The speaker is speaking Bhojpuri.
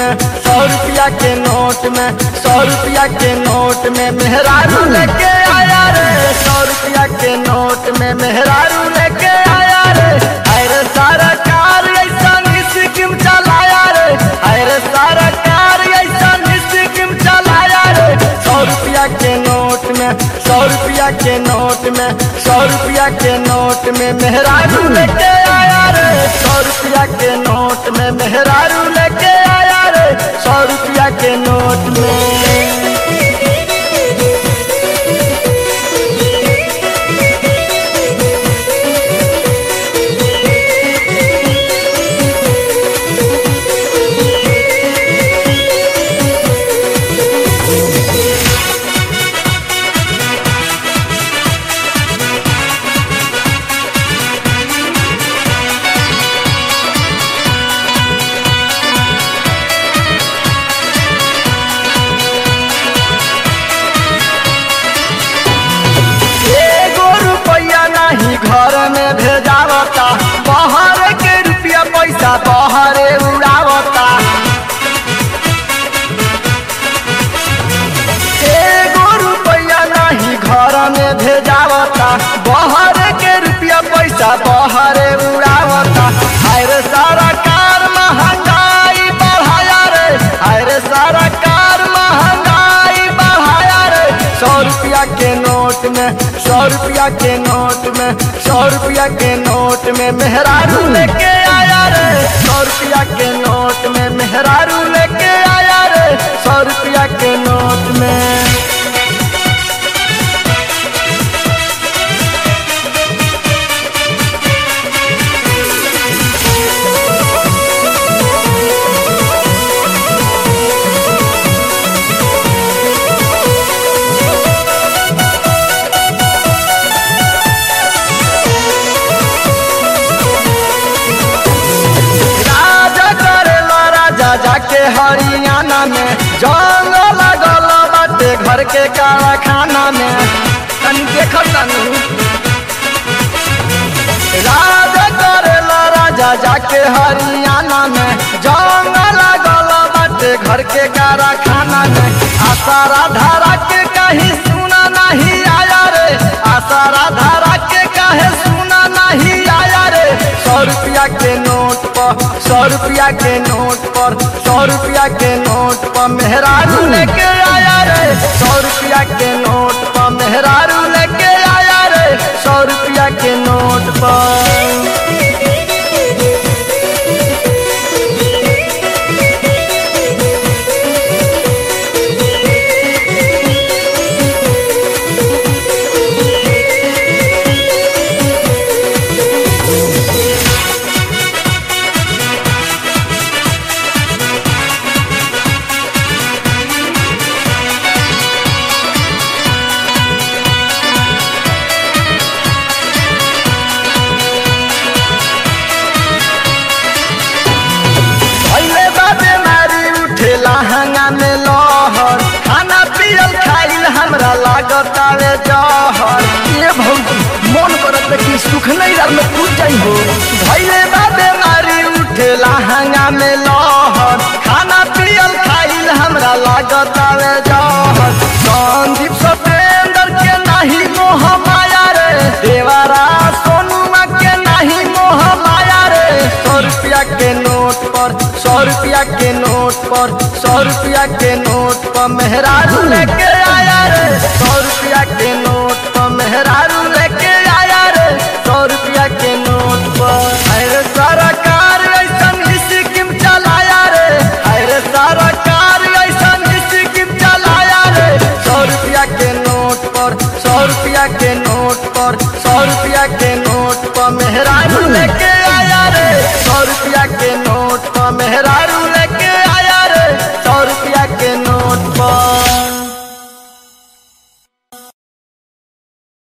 में सौ रुपया के नोट में सौ रुपया के नोट में मेहरारू लेके आया रे सौ रुपया के नोट में मेहरारू लेके आया रे अरे सरकार ऐसा स्कीम चलाया रे अरे सरकार ऐसा स्कीम चलाया रे सौ रुपया के नोट में सौ रुपया के नोट में सौ रुपया के नोट में मेहरारू लेके आया रे सौ रुपया के नोट में मेहरारू लेके आया रे सौ रुपया के नोट में एगो रुपया नहीं घर में भेजावता बाहर के रुपया पैसा बाहरे उड़ावता एगो रुपया नहीं घर में भेजावता बाहर के रुपया पैसा बाहरे उड़ावता हाय रे सरकार महंगाई बढ़ाया रे हाय रे सरकार महंगाई बढ़ाया रे सौ रुपया के नोट में सौ रुपया के नोट में सौ रुपया के नोट में मेहरारू लेके आया रे सौ रुपया के नोट में मेहरारू लेके आया रे सौ रुपया के नोट में राजा करेला राजा जाके हरियाणा में जंग लगल बाटे घर के कारखाना में तनी देख तनी राजा करेला राजा जाके हरियाणा में जंग लगल बाटे घर के कारखाना में आसारा धारा के कहीं सुना नहीं आया रे आसारा धारा के कहे सुना नहीं आया रे सौ रुपया के नोट पर सौ रुपया के नोट पर सौ रुपया के नोट पर मेहरारू लेके आया रे सौ रुपया के नोट पर मेहरारू लेके आया रे सौ रुपया के नोट पर भैले बाबे मारी उठेला हंगा में लहर खाना पियल खाइल हमरा लागत आवे जहर ये भौजी मन करत कि सुख नहीं रह में कूद जाई हो भैले बाबे मारी उठेला हंगा में लहर खाना पियल खाइल हमरा लागत आवे जहर संदीप सतेंद्र के नहीं मोह माया रे देवारा सोनुमा के नहीं मोह माया रे सौ रुपया के नोट पर सौ रुपया के नोट पर सौ रुपया के नोट पर मेहरारू लेके आया रे सौ रुपया के नोट पर मेहरारू लेके आया रे सौ रुपया के नोट पर अरे सरकार ऐसन स्कीम चलाया रे अरे सरकार ऐसन स्कीम चलाया रे सौ रुपया के नोट पर सौ रुपया के नोट पर सौ रुपया के नोट पर मेहरारू लेके आया रे सौ रुपया के नोट पर मेहरारू